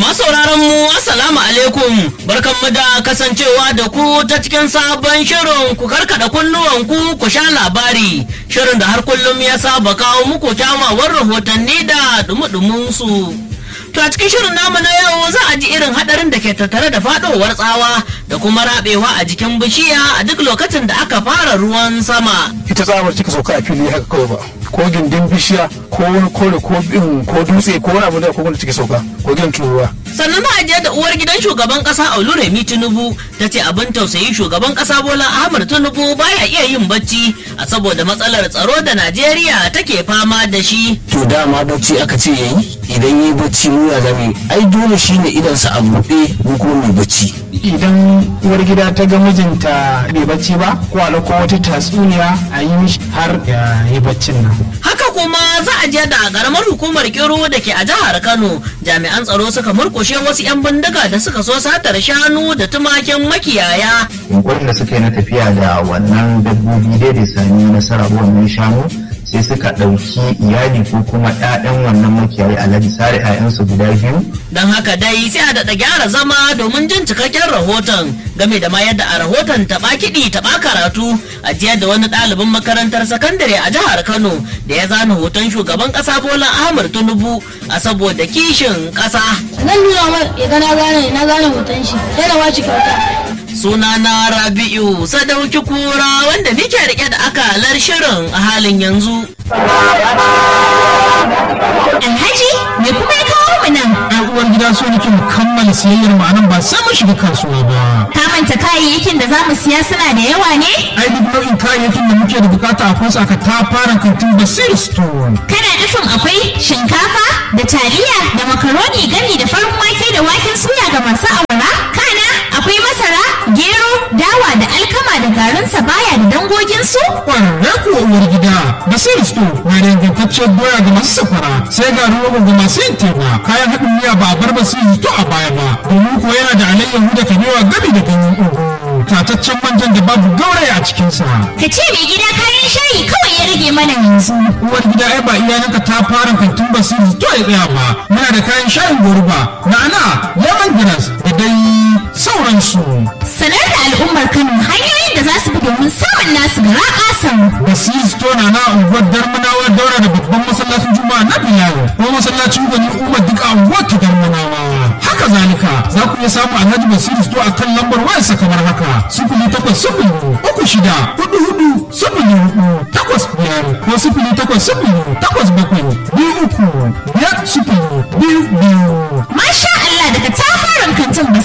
Masauraran mu Assalamu alaikum barkanmu da kasancewa da ku ta cikin sabon shirin ku karkada kunnuwan ku ku sha labari shirin da har kullum ya saba kawo muku kyamawar rahotanni da dumudumin su. To a cikin shirin namu na yau za a ji irin hadarin da ke tattare da fadowar tsawa da kuma rabewa a jikin bishiya a duk lokacin da aka fara ruwan sama. ita tsamar cika sauka a fili haka kawai ba ko gindin bishiya ko wani kore ko bin ko dutse ko wani abu da ko wanda cike sauka ko gin turuwa sannan za a je da uwar gidan shugaban kasa Oluremi Tinubu ta ce abin tausayi shugaban kasa Bola Ahmed Tinubu baya iya yin bacci a saboda matsalar tsaro da Najeriya take fama da shi. to dama bacci aka ce yayi idan yi bacci mu ya zame ai dole shine idan sa a buɗe mu kuma mai bacci idan uwar gida ta ga mijinta bai bacci ba ko a ko wata tatsuniya a yi mishi har ya yi baccin nan Haka kuma za a je da karamar hukumar Kiru da ke a jihar Kano jami'an tsaro suka murkushe wasu 'yan bindiga da suka so satar shanu da tumakin makiyaya. yunkurin da suka yi na tafiya da wannan dabbobi dai da sami nasara wannan shanu sai suka ɗauki iyali ko kuma 'ya'yan wannan makiyayi alhaji sare 'ya'yansu guda biyu Don haka dai sai a daɗa gyara zama domin jin cikakken rahoton game da ma yadda a rahoton taɓa kiɗi taɓa karatu a jiya da wani ɗalibin makarantar sakandare a jihar Kano da ya zana hoton shugaban ƙasa Bola Ahmed Tinubu a saboda kishin ƙasa. zan nuna mar ya ga na gane na gane hoton shi sai na bashi kyauta Sunana Rabi'u Sadauki Kura wanda nike rike da akalar shirin a halin yanzu. Alhaji me kuma ya kawo mu nan? ai uwar gida so nake mu kammala siyayyar mu anan ba sai mun shiga kasuwa ba Ka manta kayayyakin da za mu siya suna da yawa ne? ai duk nau'in kayayyakin da muke da bukata akwai su aka ta fara kantin basir store Kana nufin akwai shinkafa da taliya da makaroni gami da farin wake da waken suya ga masu awara? Kana akwai masara, gero, dawa da alkama da garin sabaya da dangoginsu? kwararre kuwa uwar gida basir store na da ingantacciyar doya ga masu safara sai ga rogo ga masu yin teba kayan haɗin miya ba a bar basir store a baya ba domin kuwa yana da alayyahu da kabewa gami da ganyen ugu tataccen manjan da babu gauraya a cikinsa Ka ce mai gida kayan shayi kawai ya rage mana yanzu. uwar gida ai ba iyalanka ta fara kantin basiri to ya tsaya ba muna da kayan shayin goruba na'ana lemongrass da dai sauransu Sanar da al'ummar Kano hanyoyin da za su bi domin samun nasu gara ƙasan. basiri store na na unguwar darmanawa daura da babban masallacin juma'a na bilal ko masallacin gwani umar duk a unguwar ta darmanawa haka zalika za ku iya samu alhaji basiri store a kan lambar wayarsa kamar haka sifili takwas sifili uku shida hudu hudu sifili hudu takwas biyar ko sifili takwas sifili takwas bakwai biyu uku biyar sifili biyu biyu Masha Allah daga tafarin kantin